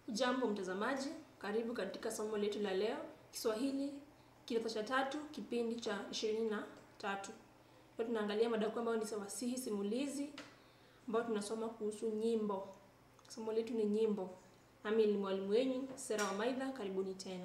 Jambo mtazamaji, karibu katika somo letu la leo, Kiswahili kidato cha tatu, kipindi cha ishirini na tatu. Leo tunaangalia mada kuu ambayo ni fasihi simulizi, ambayo tunasoma kuhusu nyimbo. Somo letu ni nyimbo. Nami ni mwalimu wenyu Sera Wamaidha, karibuni tena.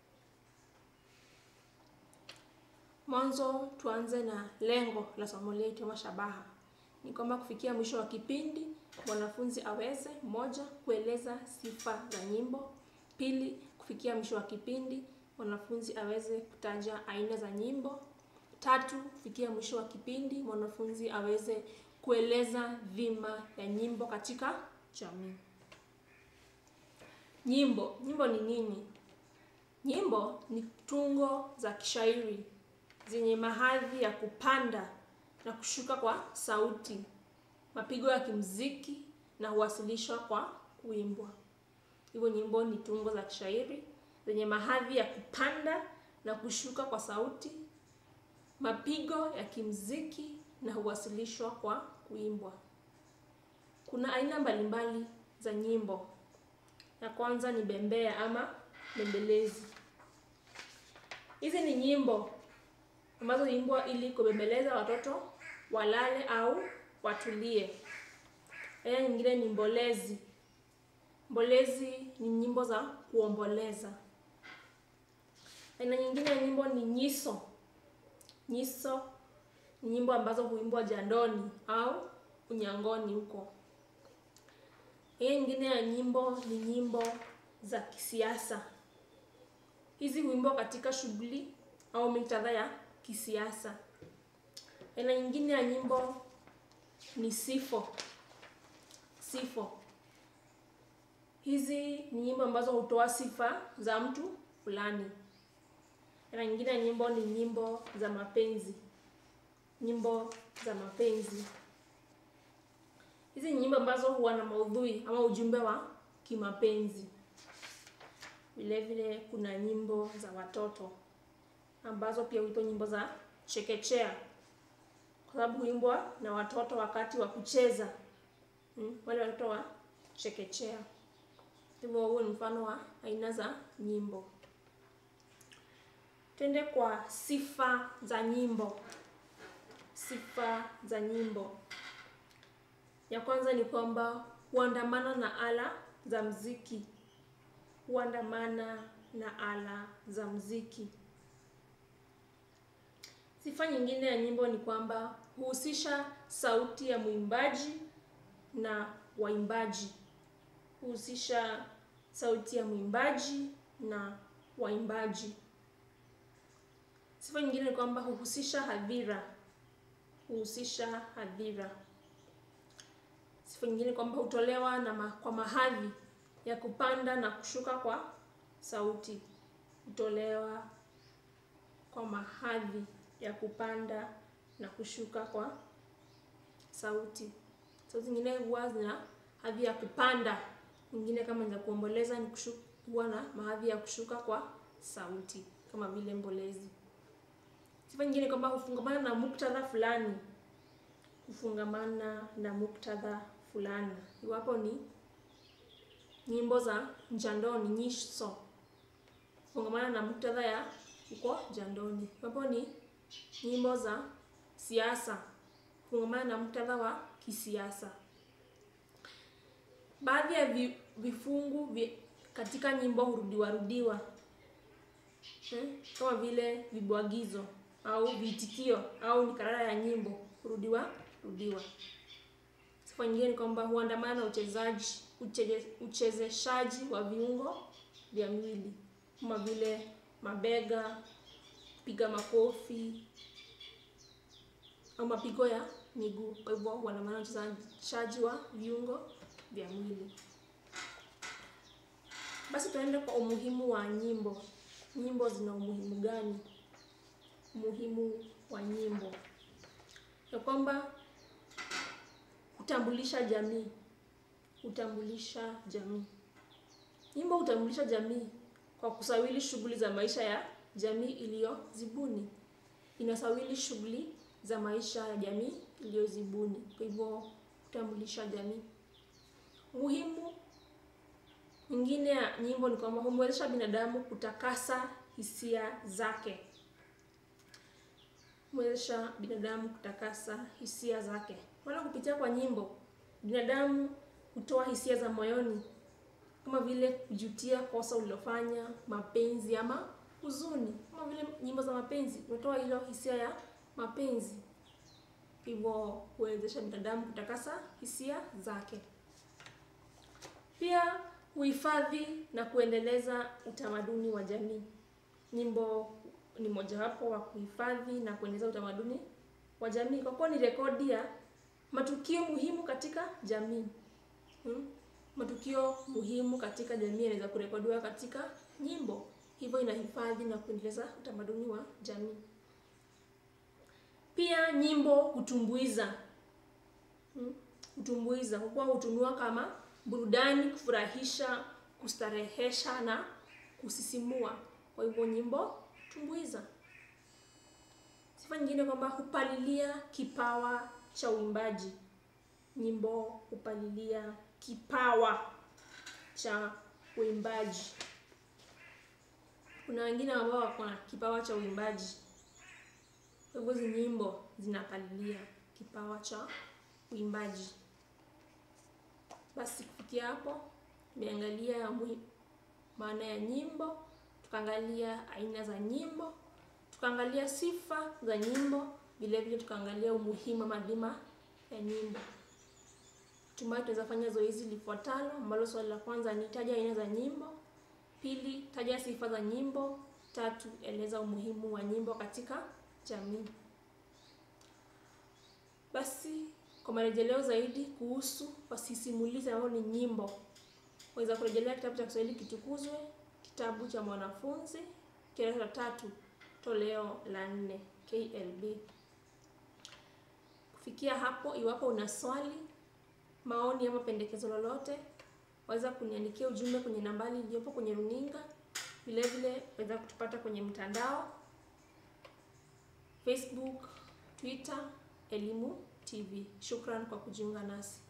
Mwanzo tuanze na lengo la somo letu ama shabaha. Ni kwamba kufikia mwisho wa kipindi mwanafunzi aweze moja, kueleza sifa za nyimbo; pili, kufikia mwisho wa kipindi mwanafunzi aweze kutaja aina za nyimbo; tatu, kufikia mwisho wa kipindi mwanafunzi aweze kueleza dhima ya nyimbo katika jamii. Nyimbo, nyimbo ni nini? Nyimbo ni tungo za kishairi zenye mahadhi ya kupanda na kushuka kwa sauti, mapigo ya kimuziki na huwasilishwa kwa kuimbwa. Hivyo nyimbo ni tungo za kishairi zenye mahadhi ya kupanda na kushuka kwa sauti, mapigo ya kimuziki na huwasilishwa kwa kuimbwa. Kuna aina mbalimbali za nyimbo. Ya kwanza ni bembea ama bembelezi. Hizi ni nyimbo ambazo huimbwa ili kubembeleza watoto walale au watulie. Aina nyingine ni mbolezi. Mbolezi ni nyimbo za kuomboleza. Aina nyingine ya nyimbo ni nyiso. Nyiso ni nyimbo ambazo huimbwa jandoni au unyangoni huko. Aina nyingine ya nyimbo ni nyimbo za kisiasa. Hizi huimbwa katika shughuli au muktadha ya kisiasa. Aina nyingine ya nyimbo ni sifo. Sifo hizi ni nyimbo ambazo hutoa sifa za mtu fulani. Aina nyingine ya nyimbo ni nyimbo za mapenzi. Nyimbo za mapenzi hizi ni nyimbo ambazo huwa na maudhui ama ujumbe wa kimapenzi. Vile vile kuna nyimbo za watoto ambazo pia huitwa nyimbo za chekechea, kwa sababu huimbwa na watoto wakati wa kucheza. Hmm, wale watoto wa chekechea. Hivyo huo ni mfano wa aina za nyimbo. Twende kwa sifa za nyimbo. Sifa za nyimbo, ya kwanza ni kwamba huandamana na ala za muziki. Huandamana na ala za muziki. Sifa nyingine ya nyimbo ni kwamba huhusisha sauti ya mwimbaji na waimbaji. Huhusisha sauti ya mwimbaji na waimbaji. Sifa nyingine ni kwamba huhusisha hadhira. Huhusisha hadhira. Sifa nyingine ni kwamba hutolewa na ma, kwa mahadhi ya kupanda na kushuka kwa sauti. Hutolewa kwa mahadhi ya kupanda na kushuka kwa sauti. Sauti zingine huwa zina hadhi ya kupanda, nyingine kama za kuomboleza ni huwa na mahadhi ya kushuka kwa sauti kama vile mbolezi. Sifa nyingine kwamba hufungamana na muktadha fulani. Hufungamana na muktadha fulani. Iwapo ni nyimbo za jandoni, nyiso, hufungamana na muktadha ya huko jandoni. Iwapo ni nyimbo za siasa, hufungamana na muktadha wa kisiasa. Baadhi ya vifungu katika nyimbo hurudiwa rudiwa, hmm, kama vile vibwagizo au viitikio au mikarara ya nyimbo hurudiwa rudiwa. Sifa nyingine ni kwamba huandamana na uchezaji uchezeshaji wa viungo vya mwili kama vile mabega, kupiga makofi au mapigo ya miguu. Kwa hivyo huandamana na uchezeshaji wa viungo vya mwili. Basi tuende kwa umuhimu wa nyimbo. Nyimbo zina umuhimu gani? Umuhimu wa nyimbo ya kwamba hutambulisha jamii. Hutambulisha jamii. Nyimbo hutambulisha jamii kwa kusawiri shughuli za maisha ya jamii iliyozibuni. Inasawiri shughuli za maisha ya jamii iliyozibuni. Kwa hivyo hutambulisha jamii. Umuhimu mwingine nyingine ya nyimbo ni kwamba humwezesha binadamu kutakasa hisia zake, humwezesha binadamu kutakasa hisia zake. Maana kupitia kwa nyimbo binadamu hutoa hisia za moyoni kama vile kujutia kosa ulilofanya, mapenzi ama huzuni. Kama vile nyimbo za mapenzi unatoa hilo hisia ya mapenzi, hivyo huwezesha binadamu kutakasa hisia zake. Pia huhifadhi na kuendeleza utamaduni wa jamii. Nyimbo ni mojawapo wa kuhifadhi na kuendeleza utamaduni wa jamii kwa kuwa ni rekodi ya matukio muhimu katika jamii. Hmm? Matukio muhimu katika jamii yanaweza kurekodiwa katika nyimbo, hivyo inahifadhi na kuendeleza utamaduni wa jamii. Pia nyimbo hutumbuiza, hmm? Hutumbuiza kwa kuwa hutumiwa kama burudani, kufurahisha, kustarehesha na kusisimua. Kwa hivyo nyimbo tumbuiza. Sifa nyingine kwamba hupalilia kipawa cha uimbaji. Nyimbo hupalilia kipawa cha uimbaji. Kuna wengine ambao wako na kipawa cha uimbaji, kwa hivyo hizi nyimbo zinapalilia kipawa cha uimbaji. Basi kufikia hapo tumeangalia maana ya nyimbo, tukaangalia aina za nyimbo, tukaangalia sifa za nyimbo, vile vile tukaangalia umuhimu ama dhima ya nyimbo. Hatimaye tunaweza fanya zoezi lifuatalo ambalo swali la kwanza ni taja aina za nyimbo, pili taja sifa za nyimbo, tatu eleza umuhimu wa nyimbo katika jamii. Basi kwa marejeleo zaidi kuhusu wasisimulizi ambao ni nyimbo, waweza kurejelea kitabu cha Kiswahili Kitukuzwe, kitabu cha mwanafunzi kidato cha tatu toleo la nne KLB. Kufikia hapo, iwapo una swali, maoni ama pendekezo lolote, waweza kuniandikia ujumbe kwenye nambari iliyopo kwenye runinga. Vile vile waweza kutupata kwenye mtandao Facebook, Twitter, Elimu TV. Shukran kwa kujiunga nasi.